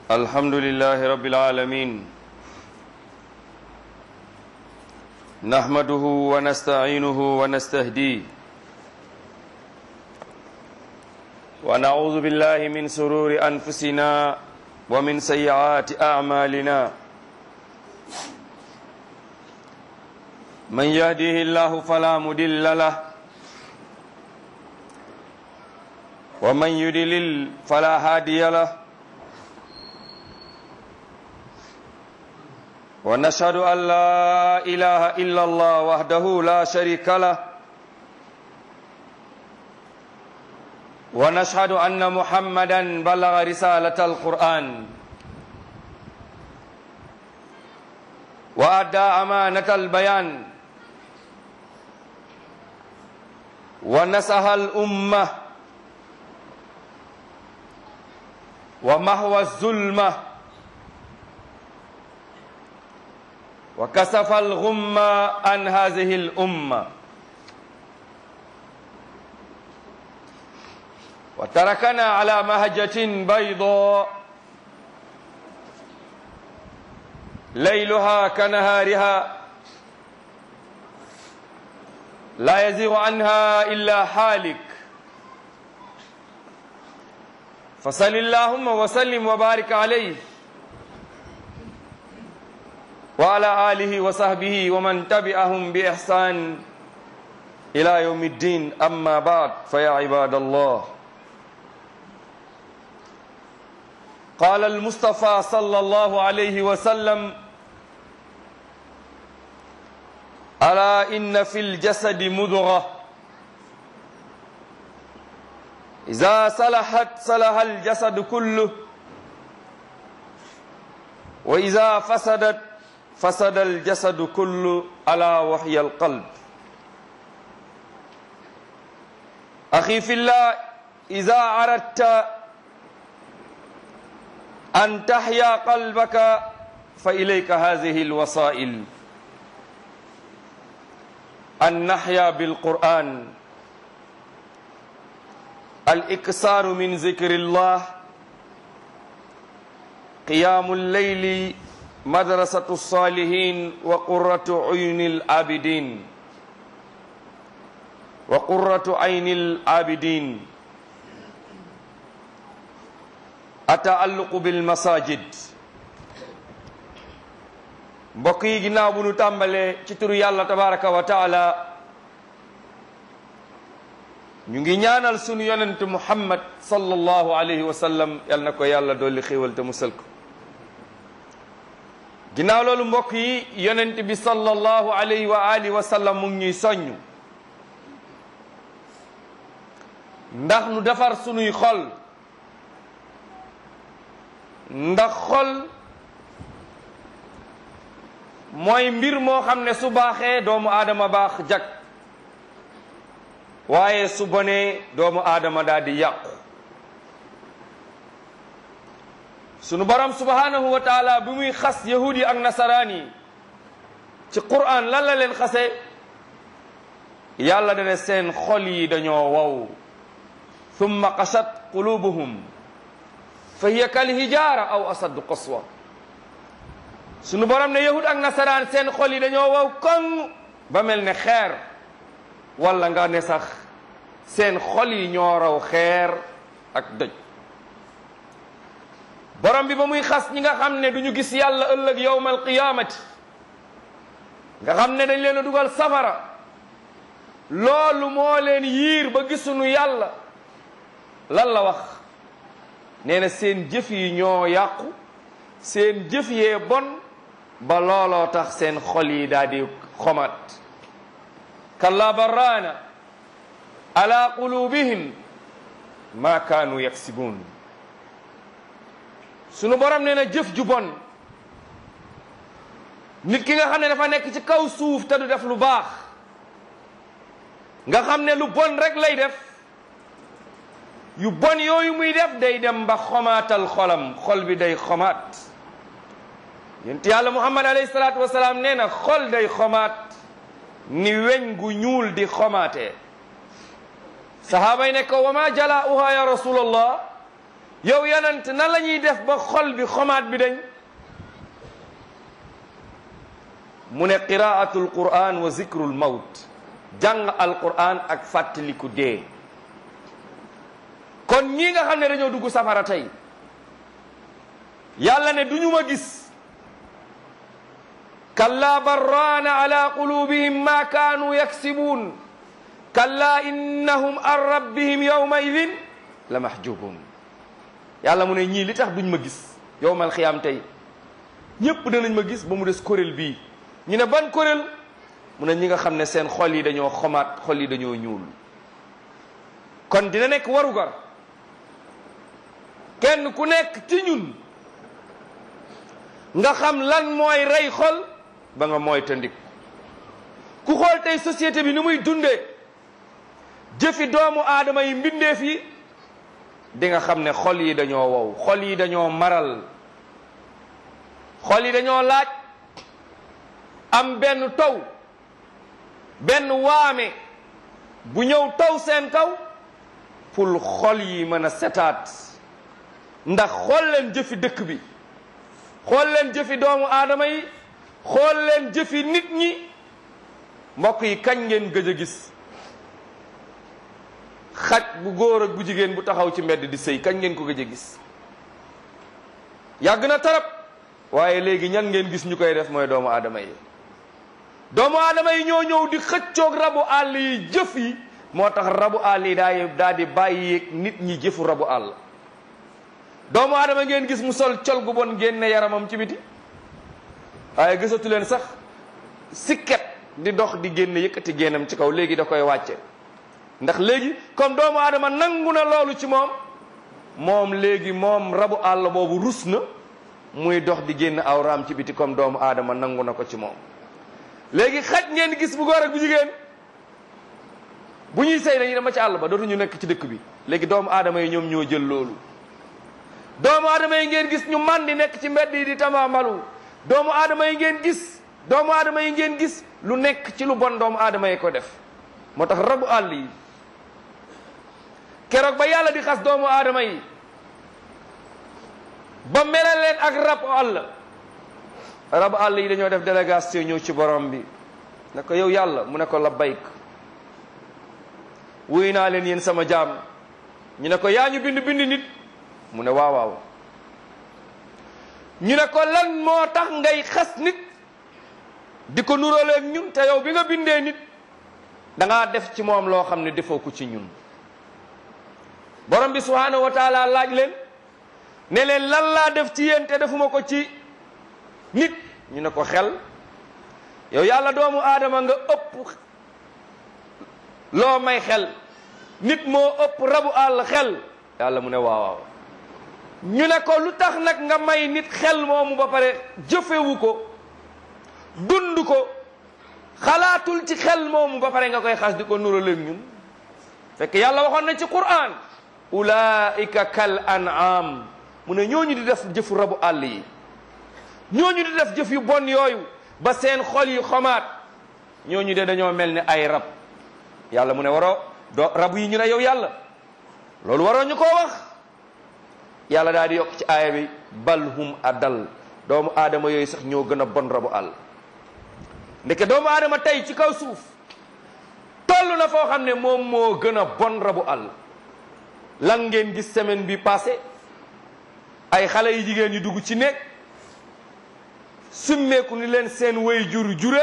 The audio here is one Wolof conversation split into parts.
الحمد لله رب العالمين نحمده ونستعينه ونستهديه ونعوذ بالله من سرور أنفسنا ومن سيئات أعمالنا من يهديه الله فلا مدل له ومن يدلل فلا هادي له ونشهد أن لا إله إلا الله وحده لا شريك له ونشهد أن محمدا بلغ رسالة القرآن وأدى أمانة البيان ونسح الأمة ومحو الظلمة وكسف الغم عن هذه الأمة وتركنا على مهجة بيضاء ليلها كنهارها لا يزيغ عنها إلا حالك فصل اللهم وسلم وبارك عليه وعلى آله وصحبه ومن تبعهم بإحسان إلى يوم الدين أما بعد فيا عباد الله قال المصطفى صلى الله عليه وسلم ألا إن في الجسد مضغة إذا صلحت صلح الجسد كله وإذا فسدت فسد الجسد كله ألا وحي القلب أخي في الله إذا أردت أن تحيا قلبك فإليك هذه الوسائل أن نحيا بالقرآن الإكسار من ذكر الله قيام الليل مدرسة الصالحين وقرة عين العابدين وقرة عين العابدين التعلق بالمساجد mbokk yi ginnaaw bu nu tàmbalee ci turu yàlla tabaraka wa taala ñu ngi ñaanal sunu yonent muhammad sallallahu alayhi wa sallam yal na ko yàlla dolli xéewal te musal ko ginnaaw loolu mbokk yi yonent bi sallallahu alayhi wa alihi wa sallam mu ngi ñuy soññ ndax nu defar sunuy xol ndax xol mooy mbir moo xam ne su baaxee doomu aadama baax jag waaye su bonee doomu aadama daal di yàqu sunu borom subhanahu wa taala bi muy xas yahud yi ak nasaraan yi ci quran lan la leen xase yàlla dane seen xol yi dañoo wow thumma qashat qulubuhum fa hiya kal hijaara aw asaddu qaswa sunu borom ne yahud ak nasaraan seen xol yi dañoo wow koŋ ba mel ne xeer wala nga ne sax seen xol yi ñoo raw xeer ak doj borom bi ba muy xas ñi nga xam ne du ñu gis yàlla ëllëg yowmal qiyaamati nga xam ne dañ leen a dugal safara loolu moo leen yiir ba gisuñu yàlla lan la wax nee na seen jëf yi ñoo yàqu seen jëf yee bon ba looloo tax seen xol yi daal di xomat kalla barraana ala qulubihim ma kaanu yaksibuun sunu borom nee na jëf ju bon nit ki nga xam ne dafa nekk ci kaw suuf te du def lu baax nga xam ne lu bon rek lay def yu bon yooyu muy def day dem ba xomaatal xolam xol bi day xomaat yonent yàlla muhammad alayhi salaatu wasalaam nee na xol day xomaat ni weñ gu ñuul di xomaatee sahaaba yi ne ko wa ma jala'uha ya rasulallah yow yonent nan la ñuy def ba xol bi xomaat bi dañ mu ne qiraatul quran wa zikrul mawt jàng alquran ak fàttaliku dee kon ñii nga xam ne dañoo dugg safara tey yàlla ne duñu ma gis kalla barraana ala qulubihim ma kaanu yaksibuun kalla innahum an rabbihim yawma idin la mahjubun yàlla mu ne ñii li tax duñ ma gis yowmal xiyaam tey ñépp danañ ma gis ba mu des kuréel bii ñu ne ban kuréel mu ne ñi nga xam ne seen xol yi dañoo xomaat xol yi dañoo ñuul kon dina nekk warugar kenn ku nekk ci ñun nga xam lan mooy rey xol ba nga mooy tëndik ku xool tey société bi ni muy dundee jëfi doomu aadama yi mbindeef yi di nga xam ne xol yi dañoo wow xol yi dañoo maral xol yi dañoo laaj am benn taw benn waame bu ñëw taw seen kaw pour xol yi mën a setaat ndax xool leen jëfi dëkk bi xool leen jëfi doomu aadama yi xool leen jëfi nit ñi mbokk yi kañ ngeen gëj a gis xaj bu góor ak bu jigéen bu taxaw ci mbedd di sëy kañ ngeen ko gëj a gis yàgg na tarab waaye léegi ñan ngeen gis ñu koy def mooy doomu aadama yi doomu aadama yi ñoo ñëw di xëccoog rabu àll yi jëf yi moo tax rabu àll yi daay daal di bàyyi nit ñi jëfu rabu àll doomu aadama ngeen gis mu sol col gu bon génne yaramam ci biti waaye gisatu leen sax sikket di dox di génne yëkkati génnam ci kaw léegi da koy wàcce ndax léegi comme doomu aadama nangu na loolu ci moom moom léegi moom rabu àll boobu rus na muy dox di génn awraam ci biti comme doomu aadama nangu na ko ci moom léegi xaj ngeen gis bu góor ak bu jigéen bu ñuy sëy dañuy dama ci àll ba dootuñu nekk ci dëkk bi léegi doomu aadama yi ñoom ñoo jël loolu doomu aadama yi ngeen gis ñu man di nekk ci mbedd yi di tamaamalu doomu aadama yi ngeen gis doomu aadama yi ngeen gis lu nekk ci lu bon doomu aadama yi ko def moo tax rabu àll yi keroog ba yàlla di xas doomu aadama yi ba melal leen ak rabu àll rabu àll yi dañoo def délégation ñëw ci borom bi ne ko yow yàlla mu ne ko labbayk wuy naa leen yéen sama jaam ñu ne ko yaa ñu bind bind nit mu ne waaw waaw ñu ne ko lan moo tax ngay xas nit di ko nuróoleeg ñun te yow bi nga bindee nit da ngaa def ci moom loo xam ne defoo ko ci ñun borom bi subhaanahu wa taala laaj leen ne leen lan laa def ci yéen te defuma ko ci nit ñu ne ko xel yow yàlla doomu aadama nga ëpp loo may xel nit moo ëpp rabu àll xel yàlla mu ne waaw waaw ñu ne ko lu tax nag nga may nit xel moomu ba pare jëfewu ko dund ko xalaatul ci xel moomu ba pare nga koy xas di ko nuraleeg ñun fekk yàlla waxoon na ci Qur'an ulaika kal an'am mu ne ñooñu di def jëfu rabu àll yi ñooñu di def jëf yu bon yooyu ba seen xol yi xomaat ñooñu de dañoo mel ni ay rab yàlla mu ne waroo do rab yi ñu ne yow yàlla loolu waroo ñu koo wax yàlla daal di yokk ci aaya bi bal hum adal doomu aadama yooyu sax ñoo gën a bon rabu àll ndeke doomu aadama tey ci kaw suuf toll na foo xam ne moom moo gën a bon rabu àll lan ngeen gis semaine bi passé ay xale yu jigéen yu dugg ci néeg summeeku ni leen seen way jur jure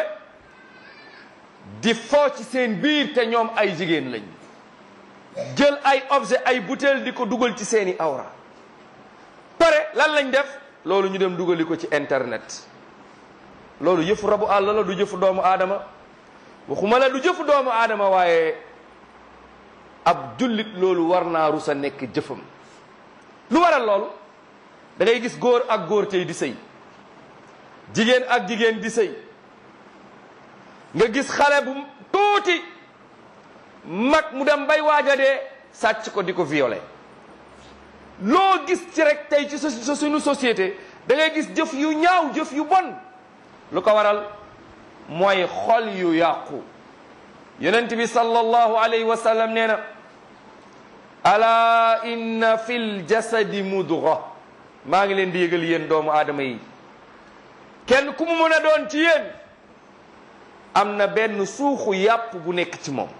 di foo ci seen biir te ñoom ay jigéen lañ jël ay objet ay butéel di ko dugal ci seeni awra pare lan lañ def loolu ñu dem dugali ko ci internet loolu yëfu rabu àll la du jëfu doomu aadama waxuma la du jëfu doomu aadama waaye ab jullit loolu war naa rusa nekk jëfam lu waral loolu da ngay gis góor ak góor tey di sëy jigéen ak jigéen di sëy nga gis xale bu tuuti mag mu dem bay waaja dee sàcc ko di ko violé loo gis ci rek tey ci sa suñu société da ngay gis jëf yu ñaaw jëf yu bon lu ko waral mooy xol yu yàqu yonent bi sallallahu alayhi wa sallam nee na ala inna fil jasadi mudga maa ngi leen di yëgal yéen doomu aadama yi kenn ku mu mën a doon ci yéen am na benn suuxu yàpp bu nekk ci moom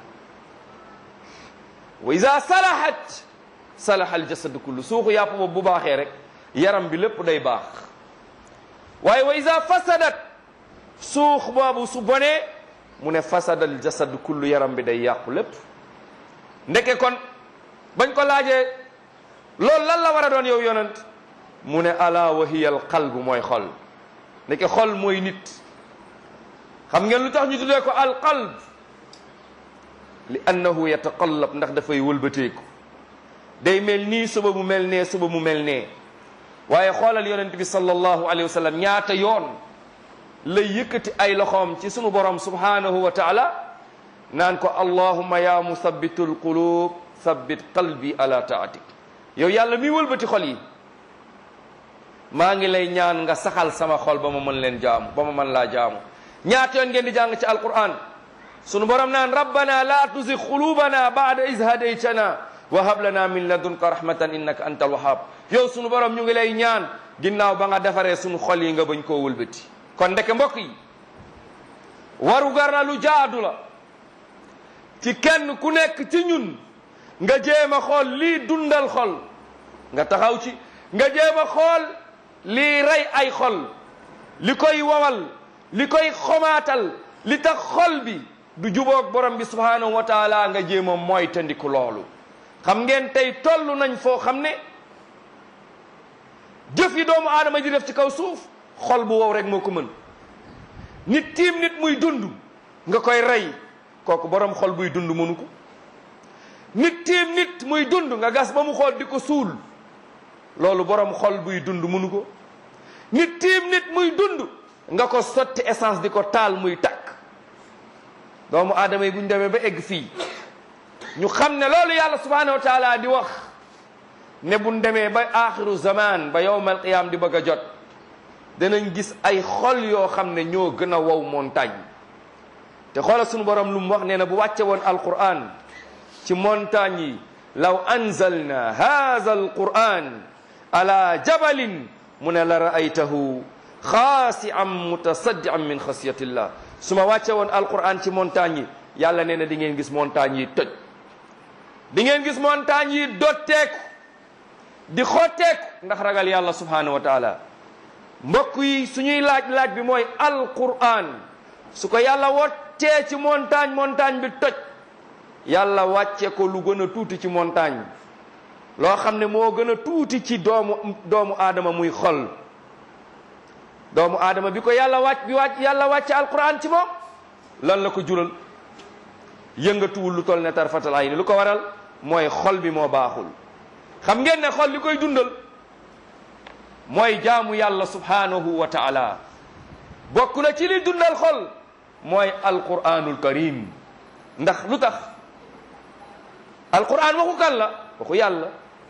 wa ida salahat salaha al jasad kullu suuxu yàpp boobu bu baaxee rek yaram bi lépp day baax waaye wa ida fasadat suux boobu su bonee mu ne fasada al jasad kullu yaram bi day yàqu lépp ndeke kon bañ ko laajee loolu lan la war a doon yow yonent mu ne ala wa hiya al qalb mooy xol ndeke xol mooy nit xam ngeen lu tax ñu tuddee ko al qalb li annahu yataqallab ndax dafay wëlbateeku day mel nii suba mu mel nee suba mu mel nee waaye xoolal yonent bi sallallahu alayhi wa sallam ñaata yoon lay yëkkati ay loxoom ci sunu borom subhanahu wa taala naan ko allahumma ya musabbitul qulub sabbit qalbi ala taatik yow yàlla mi wëlbati xol yi maa ngi lay ñaan nga saxal sama xol ba ma mën leen jaamu ba ma mën laa jaamu ñaata yoon ngeen di jàng ci alquran sunu borom naan rabbana la tuzig qulubana ba'da iz hadaytana wa hab lana min ladunka rahmatan innaka antal wahhab yow sunu borom ñu ngi lay ñaan ginnaaw ba nga defaree sunu xol yi nga bañ koo wëlbati kon ndeke mbokk yi waru gar na lu jaadu la ci kenn ku nekk ci ñun nga jéem a xool lii dundal xol nga taxaw ci nga jéem a xool lii rey ay xol li koy wawal li koy xomaatal li tax xol bi du jubóog borom bi subhanahu wa taala nga jéem a moytandiku loolu xam ngeen tey toll nañ foo xam ne jëf yi doomu aadama di def ci kaw suuf xol bu wow rek moo ko mën nit tiim nit muy dund nga koy rey kooku borom xol buy dund mënu ko nit tiim nit muy dund nga gas ba mu xool di ko suul loolu borom xol buy dund mënu ko nit tiim nit muy dund nga ko sotti essence di ko taal muy takk doomu aadama yi bu ñu demee ba egg fii ñu xam ne loolu yàlla subhanahu wa taala di wax ne bu ñu demee ba axiru zaman ba yowmal qiyam di bëgg a jot danañ gis ay xol yoo xam ne ñoo gën a wow montagne te xoolal sunu borom lu mu wax nee na bu wàcce woon alquran ci montagne yi law anzalna hadha alquran ala jabalin mu ne la raaytahu xaasi'an mutasaddian min xasiyatillah su ma wàcce woon alquran ci montagne yi yàlla nee na di ngeen gis montagne yi toj di ngeen gis montagne yi dotteeku di xotteeku ndax ragal yàlla subhanahu wa taala mbokk yi suñuy laaj laaj bi mooy alquran su ko yàlla wottee ci montagne montagne bi toj yàlla wàcce ko lu gën a tuuti ci montagne loo xam ne moo gën a tuuti ci doomu doomu aadama muy xol doomu aadama bi ko yàlla wàcc bi wàcc yàlla wàcce alquran ci moom lan la ko jural yëngatuwul lu toll ne tarfatal ay ni lu ko waral mooy xol bi moo baaxul xam ngeen ne xol li koy dundal mooy jaamu yàlla subhanahu wa taala bokk na ci li dundal xol mooy alquranul karim ndax lu tax alquran waxu kan la waxu yàlla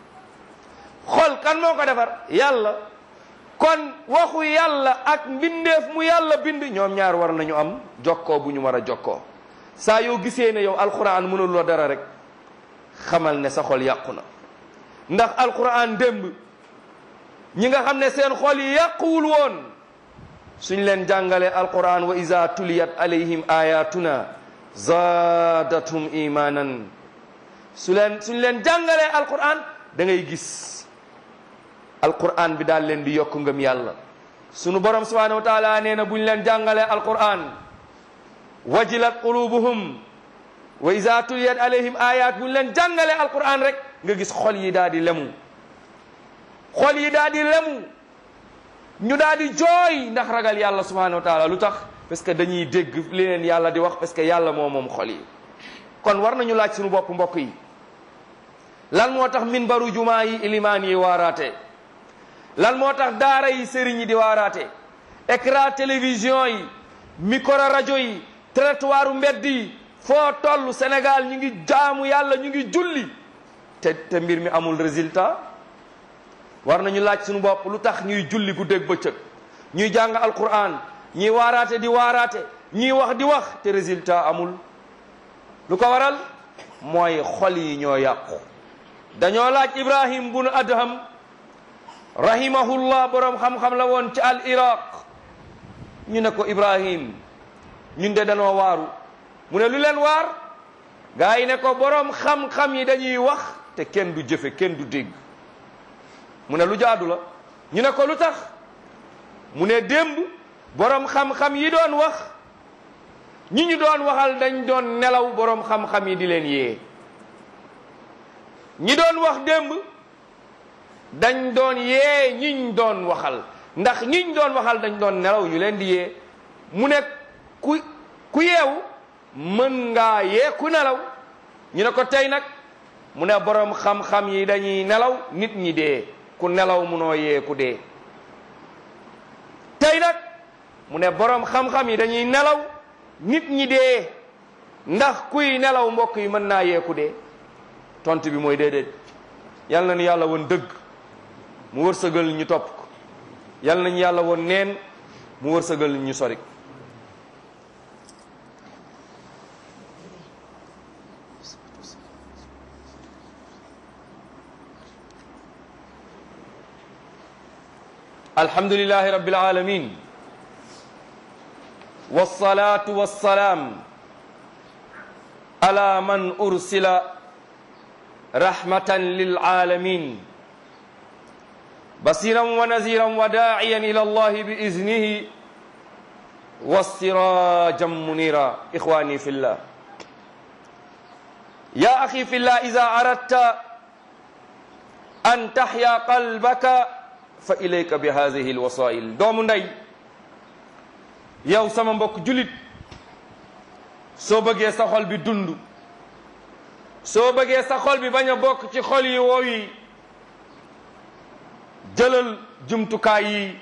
xol kan moo ko defar yàlla kon waxu yàlla ak mbindeef mu yàlla bind ñoom ñaar war nañu am jokkoo bu ñu war a jokkoo saa yoo gisee ne yow alquran mënul la dara rek xamal ne sa xol yàqu na ndax alquran démb ñi nga xam ne seen xol yi yàquwul woon suñ leen jàngalee alquran wa iza tuliyat alayhim ayatuna zaadathum imanan su leen suñ leen jàngalee alquran da ngay gis alquran bi daal leen di yokk ngëm yàlla sunu borom subhanahu wa taala nee na buñ leen jàngalee alquran wajilat qulubuhum wa iza tuliyat alayhim ayat buñ leen jàngalee alquran rek nga gis xol yi daal di lemu xol yi daal di lemu ñu daal di jooy ndax ragal yàlla subhanahu wa taala lu tax parce que dañuy dégg li leen yàlla di wax parce que yàlla moo moom xol yi kon war nañu laaj suñu bopp mbokk yi lan moo tax minbaru jumaa yi ilimaan yi waaraate lan moo tax daara yi sëriñ yi di waaraate écran télévision yi micro rajo yi trottoiru mbedd yi foo toll Sénégal ñu ngi jaamu yàlla ñu ngi julli te te mbir mi amul résultat war nañu laaj suñu bopp lu tax ñuy julli guddeeg bëccëg ñuy jàng alquran ñuy waaraate di waaraate ñuy wax di wax te résultat amul lu ko waral mooy xol yi ñoo yàqu dañoo laaj ibrahim bun adham rahimahullah boroom xam-xam la woon ci al iraq ñu ne ko ibrahim ñun de dañoo waaru mu ne lu leen waar gaa yi ne ko boroom xam-xam yi dañuy wax te kenn du jëfe kenn du dégg mu ne lu jaadu la ñu ne ko lu tax mu ne démb boroom xam-xam yi doon wax ñi ñu doon waxal dañ doon nelaw boroom xam-xam yi di leen yee ñi doon wax démb dañ doon yee ñiñ doon waxal ndax ñiñ doon waxal dañ doon nelaw ñu leen di yee mu ne ku ku yeewu mën ngaa yee ku nelaw ñu ne ko tey nag mu ne boroom xam-xam yi dañuy nelaw nit ñi dee ku nelaw munoo yee ku dee tey nag mu ne boroom xam-xam yi dañuy nelaw nit ñi dee ndax kuy nelaw mbokk yi mën naa yee ku dee tont bi mooy déedéet yal na ñu yàlla woon dëgg mu wërsëgal ñu topp ko yal nañu yàlla woon neen mu wërsëgal ñu sori alhamdulillahi rabbil alamin wassalatu wassalam ala man ursila rahmatan lil alamin بصيرا ونذيرا وداعيا الى الله باذنه وسراجا منيرا اخواني في الله يا اخي في الله اذا اردت ان تحيا قلبك فاليك بهذه الوسائل دوم ndey yow sama mbokk julit soo bëggee sa xol bi dund soo bëggee sa xol bi bañ a bokk ci xol yi woow yi jëlal jumtukaay yi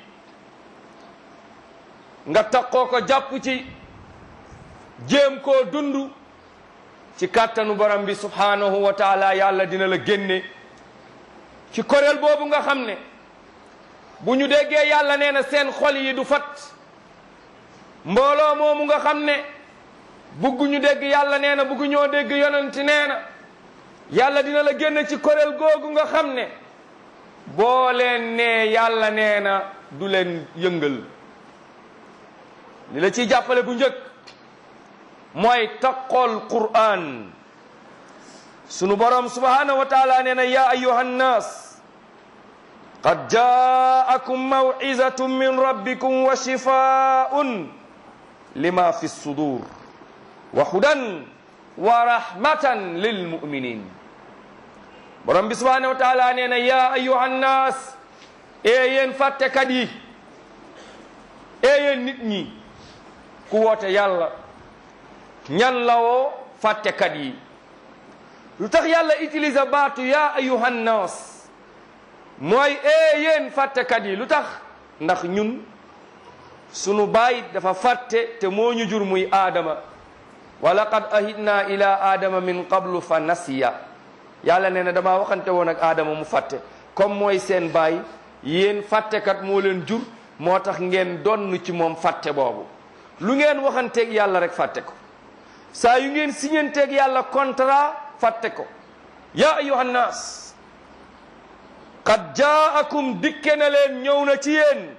nga takkoo ko jàpp ci jéem koo dund ci kàttanu borom bi subhanahu wa taala yàlla dina la génne ci kuréel boobu nga xam ne bu ñu déggee yàlla nee na seen xol yi du fat mbooloo moomu nga xam ne bugguñu dégg yàlla nee na bugguñoo dégg yonent nee na yàlla dina la génne ci kuréel googu nga xam ne boo leen nee yàlla nee na du leen yëngal li la ciy jàppale bu njëkk mooy taqool qur'an sunu borom subhanahu wa taala nee na ya ayuha nnas qad jaakum mawizatun min rabbikum wa shifaun lima fi sudur wa hudan wa rahmatan lilmuminin borom bi subhanahu wa taala nee na ya ayuha nnas e yéen fàttekat yi e yéen nit ñi ku woote yàlla ñan la woo fàttekat yi lu tax yàlla utilise baatu ya ayuha nnas mooy e yéen fàttekat yi lu tax ndax ñun sunu baay dafa fàtte te moo ñu jur muy aadama wa laqad ahidna ila aadama min qablu fa nasiya yàlla nee na damaa waxante woon ak aadama mu fàtte comme mooy seen baay yéen fàttekat moo leen jur moo tax ngeen donn ci moom fàtte boobu lu ngeen waxanteeg yàlla rek fàtte ko saa yu ngeen siñanteeg yàlla contrat fàtte ko ya ayuha nnaas qad jaakum dikke na leen ñëw na ci yéen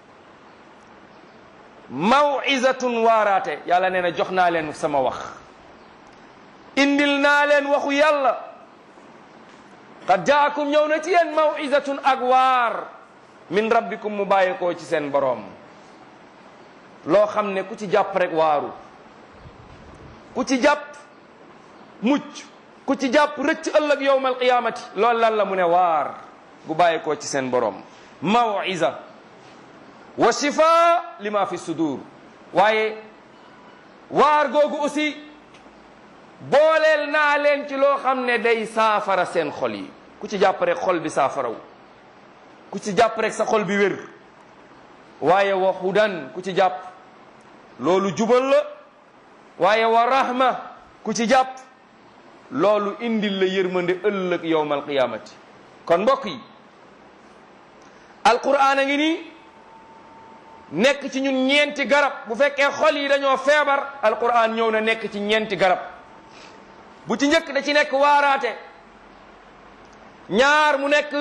mawizatun waaraate yàlla nee na jox naa leen sama wax indil naa leen waxu yàlla qad jaakum ñëw na ci yéen mawizatun ak waar min rabbikum mu bàyyeekoo ci seen boroom loo xam ne ku ci jàpp rek waaru ku ci jàpp mucc ku ci jàpp rëcc ëllëg yowmal qiyaamati loolu lan la mu ne waar gu bàyyeekoo ci seen boroom mawiza wa shifa lima fi sudur waaye waar googu aussi booleel naa leen ci loo xam ne day saafara seen xol yi ku ci jàpp rek xol bi saafaraw ku ci jàpp rek sa xol bi wér waaye wa hudan ku ci jàpp loolu jubal la waaye wa rahma ku ci jàpp loolu indil la yërmande ëllëg yowmal qiyaamati kon mbokk yi alquran a ngi nii nekk ci ñun ñeenti garab bu fekkee xol yi dañoo feebar alquran ñëw na nekk ci ñeenti garab bu ci njëkk da ci nekk waaraate ñaar mu nekk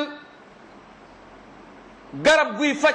garab guy faj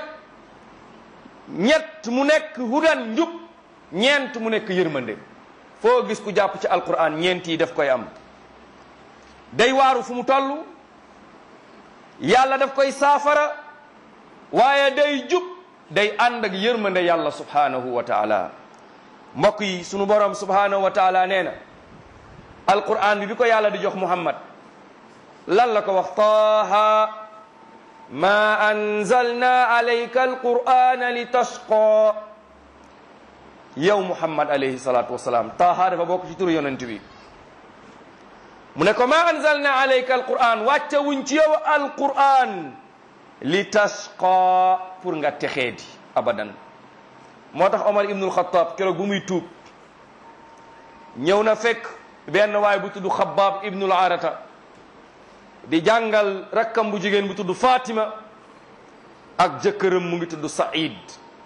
ñett mu nekk hudan njub ñeent mu nekk yërmande foo gis ku jàpp ci alquran ñeent yi daf koy am day waaru fu mu toll yàlla daf koy saafara waaye day jub day ànd ak yërmande yàlla subhanahu wa taala mbokk yi sunu borom subhanahu wa taala nee na alquran bi bi ko yàlla di jox muhammad lan la ko wax taaha ma anzalna alayka alqur'ana li tashqa yow muhammad alayhi salatu wasalaam taaha dafa bokk ci turu yonent bi mu ne ko ma anzalna alayka alqur'an wàcce wuñ ci yow alqur'an li tashqa pour nga texeedi abadan moo tax omar ibnul xataab keroog bu muy tuub ñëw na fekk benn waay bu tudd xabaab ibnul arata di jàngal rakkam bu jigéen bu tudd Fatima ak jëkkëram mu ngi tudd Saïd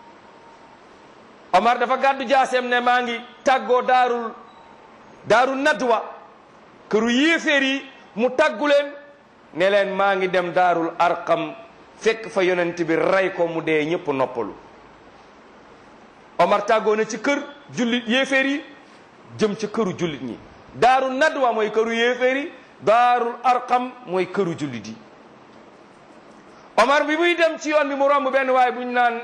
Omar dafa gàddu jaaseem ne maa ngi tàggoo daarul daaru nadwa këru yéeféer yi mu tàggu leen ne leen maa ngi dem daarul arqam fekk fa yonent bi rey ko mu dee ñëpp noppalu Omar tàggoo na ci kër jullit yéeféer yi jëm ci këru jullit ñi daaru nadwa mooy këru yéeféer yi daarul arqam mooy këru jullit yi omar bi muy dem ci yoon bi mu romb benn waaye bu ñu naan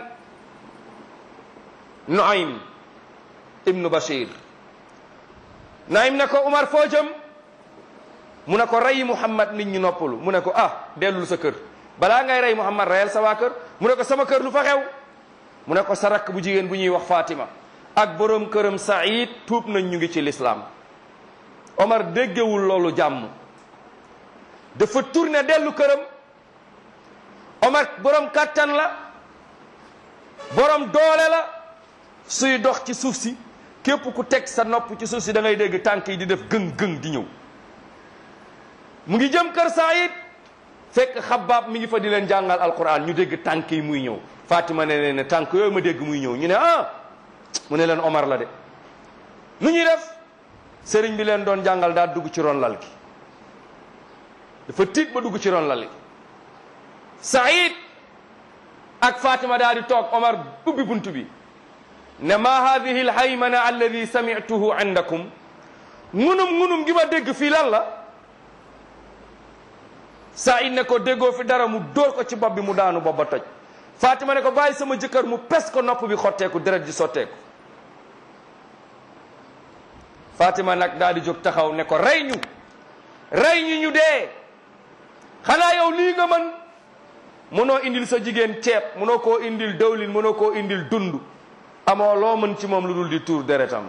Nuaym ibnu Bashir Nuaym ne ko Omar foo jëm mu ne ko rey Muhammad nit ñi noppalu mu ne ko ah dellul sa kër balaa ngay rey Muhammad reyal sa waa kër mu ne ko sama kër lu fa xew mu ne ko sa rakk bu jigéen bu ñuy wax Fatima ak borom këram Saïd tuub nañ ñu ngi ci lislaam Omar déggewul loolu jàmm dafa tourné dellu këram Omar borom kàttan la borom doole la suy dox ci suuf si képp ku teg sa nopp ci suuf si da ngay dégg tànk yi di def gëng-gëng di ñëw mu ngi jëm kër Saïd fekk xabaab mi ngi fa di leen jàngal alquran ñu dégg tànk yi muy ñëw Fatima ne leen ne tànk yooyu ma dégg muy ñëw ñu ne ah mu ne leen Omar la de nu ñuy def sëriñ bi leen doon jàngal daa dugg ci ron lal gi dafa tiit ba dugg ci ron lal gi Saïd ak Fatima daal di toog Omar ubbi bunt bi ne ma hadihi alhaymana alladi samituhu indakum ngunum ngunum gi ma dégg fii lan la Saïd ne ko déggoo fi dara mu dóor ko ci bopp bi mu daanu bopp ba toj Fatima ne ko bàyyi sama jëkkër mu pes ko nopp bi xotteeku deret ji sotteeku Fatima nag daal di jóg taxaw ne ko rey ñu rey ñu ñu dee xanaa yow lii nga mën mënoo indil sa jigéen ceeb mënoo koo indil dawlin mënoo koo indil dund amoo loo mën ci moom lu dul di tuur deretam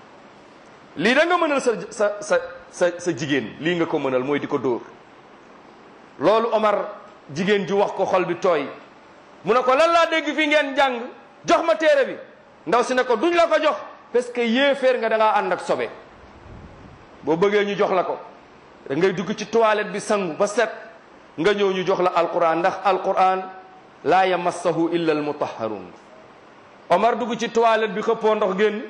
lii da nga mënal sa sa sa sa sa jigéen lii nga ko mënal mooy di ko dóor loolu Omar jigéen ji wax ko xol bi tooy mu ne ko lan laa dégg fi ngeen jàng jox ma téere bi ndaw si ne ko duñ la ko jox parce que yéeféer nga da ngaa ànd ak sobe boo bëggee ñu jox la ko da ngay dugg ci toilette bi sangu ba set nga ñëw ñu jox la alquran ndax alquran laa yamassahu illa almutahharun Omar dugg ci toilette bi xëppoo ndox génn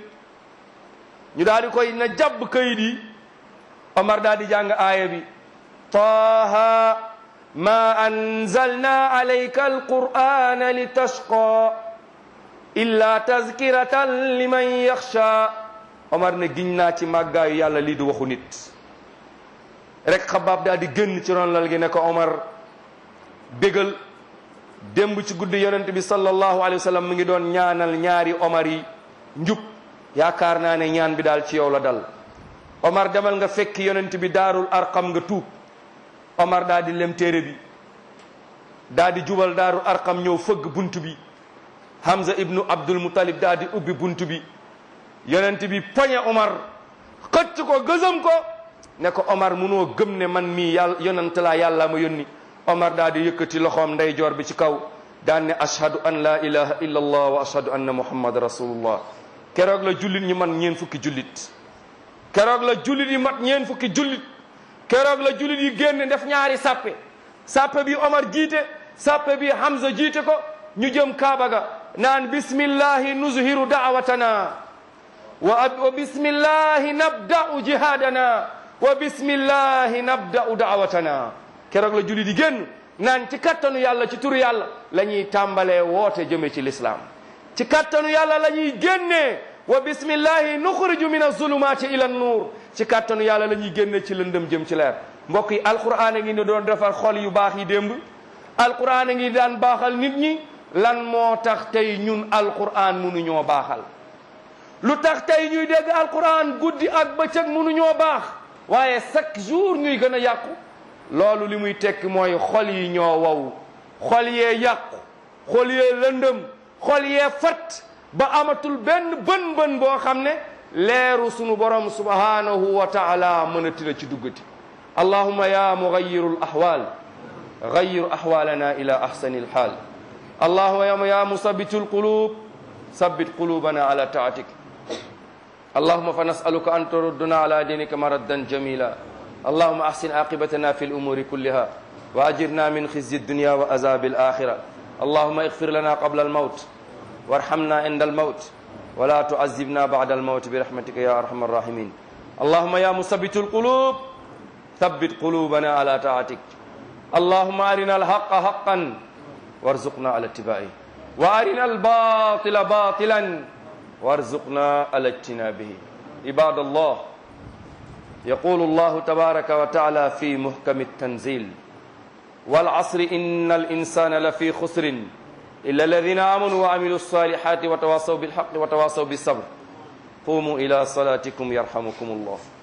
ñu daal di koy na jàbb kayit yi Omar daal di jàng aaya bi taaha ma anzalna alayka alqur'ana litashqa illa tazkiratan liman yaxsha Omar ne giñ naa ci màggaayu yàlla lii du waxu nit rek xabaab daal di génn ci ron lal gi ne ko Omar bégal démb ci guddi yonent bi sallallahu alayhi wa sallam mi ngi doon ñaanal ñaari Omar yi njub yaakaar naa ne ñaan bi daal ci yow la dal Omar demal nga fekki yonent bi daarul arqam nga tuub Omar daal di lem téere bi daal di jubal daarul arqam ñëw fëgg bunt bi Hamza ibnu Abdul Muttalib daal di ubbi bunt bi yonent bi poñe Omar xëcc ko gësam ko ne ko Omar munoo gëm ne man mii yàlla yonent laa yàlla ma yónni Omar daal di yëkkati loxoom ndeyjoor bi ci kaw daan ne ashhadu an la ilaha illa allah wa ashhadu anna muhammad rasulullah keroog la jullit ñi man ñeen fukki jullit keroog la jullit yi mat ñeen fukki jullit keroog la jullit yi génn def ñaari sàppe sàppe bi Omar jiite sàppe bi Hamza jiite ko ñu jëm Kaaba ga naan bismillahi nuzhiru da'watana wa wa bismillahi nabda'u jihadana wa bismillahi nabda'u da'watana keroog la julli di génn naan ci kattanu yàlla ci turu yàlla la ñuy tàmbalee woote jëme ci lislaam ci kattanu yàlla la ñuy génnee wa bismillahi nuxriju min azulumaati ila nuur ci kattanu yàlla la ñuy génne ci lëndëm jëm ci leer mbokk yi alquran a ngi ne doon defar xol yu baax yi démb alquran a ngi daan baaxal nit ñi lan moo tax tey ñun alquran mënuñoo baaxal lu tax tey ñuy dégg alquran guddi ak bëccëg mënuñoo baax waaye chaque jour ñuy gën a yàqu loolu li muy tekki mooy xol yi ñoo wow xol yee yàqu xol yee lëndëm xol yee fat ba amatul benn bën bën boo xam ne leeru sunu borom subhanahu wa taala mën a tila ci duggati allahuma ya mugayiru l ahwal gayir ahwalana ila ahsani lxaal allahuma ya musabitu lqulub sabbit qulubana ala taatik اللهم فنسألك أن تردنا على دينك مردا جميلا اللهم أحسن عاقبتنا في الأمور كلها وأجرنا من خزي الدنيا وعذاب الآخرة اللهم اغفر لنا قبل الموت وارحمنا عند الموت ولا تعذبنا بعد الموت برحمتك يا أرحم الراحمين اللهم يا مثبت القلوب ثبت قلوبنا على طاعتك اللهم أرنا الحق حقا وارزقنا على اتباعه وأرنا الباطل باطلا وارزقنا على اجتنابه عباد الله يقول الله تبارك وتعالى في محكم التنزيل والعصر إن الإنسان لفي خسر إلا الذين آمنوا وعملوا الصالحات وتواصوا بالحق وتواصوا بالصبر قوموا إلى صلاتكم يرحمكم الله